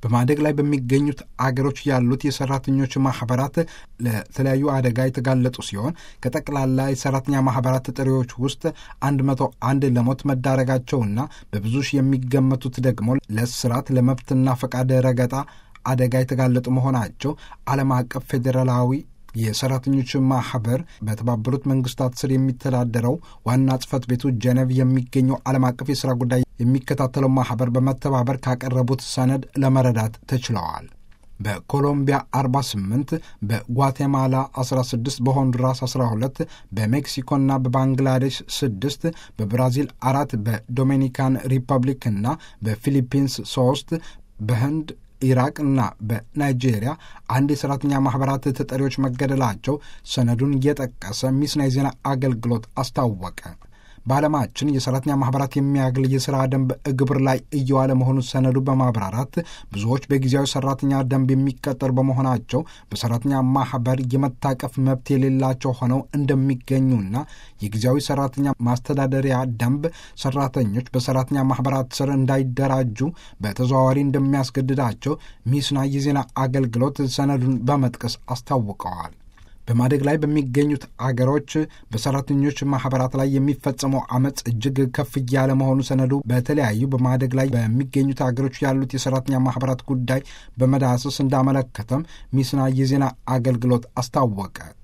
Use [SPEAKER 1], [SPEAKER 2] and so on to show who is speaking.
[SPEAKER 1] በማደግ ላይ በሚገኙት አገሮች ያሉት የሰራተኞች ማህበራት ለተለያዩ አደጋ የተጋለጡ ሲሆን ከጠቅላላ የሰራተኛ ማህበራት ጥሪዎች ውስጥ አንድ መቶ አንድ ለሞት መዳረጋቸውና በብዙ ሺህ የሚገመቱት ደግሞ ለእስራት ለመብትና ፈቃድ ረገጣ አደጋ የተጋለጡ መሆናቸው ዓለም አቀፍ ፌዴራላዊ የሰራተኞች ማህበር በተባበሩት መንግስታት ስር የሚተዳደረው ዋና ጽህፈት ቤቱ ጀነቭ የሚገኘው ዓለም አቀፍ የሥራ ጉዳይ የሚከታተለው ማህበር በመተባበር ካቀረቡት ሰነድ ለመረዳት ተችለዋል። በኮሎምቢያ 48፣ በጓቴማላ 16፣ በሆንዱራስ 12፣ በሜክሲኮና በባንግላዴሽ 6፣ በብራዚል አራት፣ በዶሚኒካን ሪፐብሊክ እና በፊሊፒንስ 3፣ በህንድ ኢራቅ እና በናይጄሪያ አንድ የሰራተኛ ማህበራት ተጠሪዎች መገደላቸው ሰነዱን እየጠቀሰ ሚስና የዜና አገልግሎት አስታወቀ። በዓለማችን የሰራተኛ ማህበራት የሚያገል የሥራ ደንብ ግብር ላይ እየዋለ መሆኑን ሰነዱ በማብራራት ብዙዎች በጊዜያዊ ሰራተኛ ደንብ የሚቀጠሩ በመሆናቸው በሰራተኛ ማህበር የመታቀፍ መብት የሌላቸው ሆነው እንደሚገኙና የጊዜያዊ ሰራተኛ ማስተዳደሪያ ደንብ ሰራተኞች በሰራተኛ ማህበራት ስር እንዳይደራጁ በተዘዋዋሪ እንደሚያስገድዳቸው ሚስና የዜና አገልግሎት ሰነዱን በመጥቀስ አስታውቀዋል። በማደግ ላይ በሚገኙት አገሮች በሰራተኞች ማህበራት ላይ የሚፈጸመው አመፅ እጅግ ከፍ እያለ መሆኑ ሰነዱ በተለያዩ በማደግ ላይ በሚገኙት አገሮች ያሉት የሰራተኛ ማህበራት ጉዳይ በመዳሰስ እንዳመለከተም ሚስና የዜና አገልግሎት አስታወቀ።